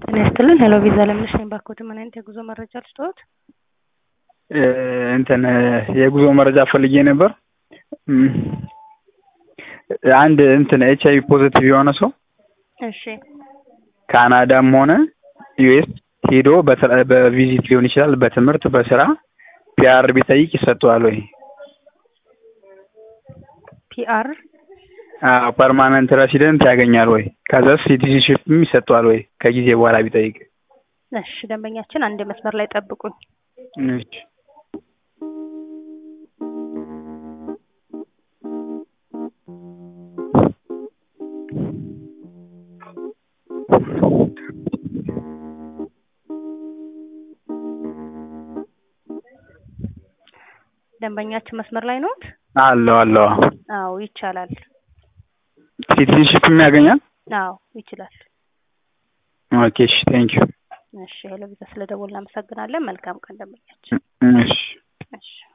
ጤና ይስጥልን ሄሎ ቪዛ ለምነሽ ነኝ። ባክዎት ምን አይነት የጉዞ መረጃ ልስጥዎት? እንትን የጉዞ መረጃ ፈልጌ ነበር። አንድ እንትን ኤች አይቪ ፖዚቲቭ የሆነ ሰው እሺ ካናዳም ሆነ ዩኤስ ሄዶ በስራ- በቪዚት ሊሆን ይችላል፣ በትምህርት በስራ ፒአር ቢጠይቅ ይሰጠዋል ወይ? ፒአር አዎ ፐርማነንት ሬሲደንት ያገኛል ወይ? ከዛ ሲቲዝንሽፕም ይሰጠዋል ወይ? ከጊዜ በኋላ ቢጠይቅ። እሺ ደንበኛችን አንድ መስመር ላይ ጠብቁኝ። እሺ ደንበኛችን መስመር ላይ ነዎት? አለው አለው አዎ ይቻላል። ሲቲዝንሽፕም ያገኛል። አዎ ይችላል። ኦኬ እሺ ቴንክ ዩ እሺ ሄሎ ቪዛ ስለደወልን እናመሰግናለን። መልካም ቀን ደንበኛችን። እሺ እሺ